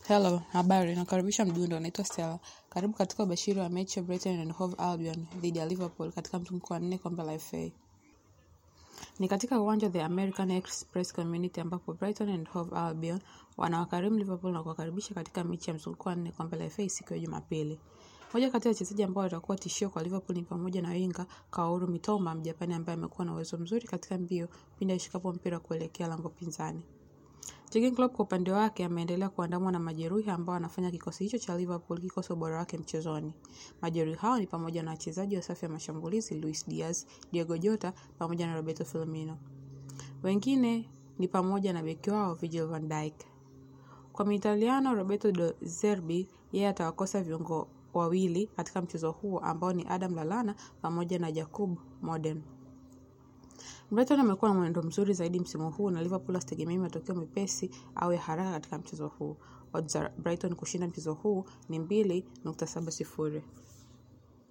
Hello, habari, nakaribisha mdundo, naitwa Stella. Karibu katika ubashiri wa mechi ya Brighton and Hove Albion dhidi ya Liverpool katika mzunguko wa nne kombe la FA. Ni katika uwanja the American Express Community ambapo Brighton and Hove Albion wanawakarimu Liverpool na kuwakaribisha katika mechi ya mzunguko wa nne kombe la FA siku ya Jumapili. Moja kati ya wachezaji ambao watakuwa tishio kwa Liverpool ni pamoja na winga Kaoru Mitoma, Mjapani ambaye amekuwa na uwezo mzuri katika mbio pindi ashikapo mpira kuelekea lango pinzani. Jurgen Klopp kwa upande wake ameendelea kuandamwa na majeruhi ambao wanafanya kikosi hicho cha Liverpool kikosi ubora wake mchezoni. Majeruhi hao ni pamoja na wachezaji wa safu ya mashambulizi Luis Diaz, Diego Jota pamoja na Roberto Firmino. Wengine ni pamoja na beki wao Virgil van Dijk. Kwa Mitaliano Roberto De Zerbi yeye atawakosa viungo wawili katika mchezo huo ambao ni Adam Lallana pamoja na Jakub Modern. Brighton amekuwa na mwenendo mzuri zaidi msimu huu na Liverpool asitegemei matokeo mepesi au ya haraka katika mchezo huu. Odds za Brighton kushinda mchezo huu ni mbili nukta saba sifuri.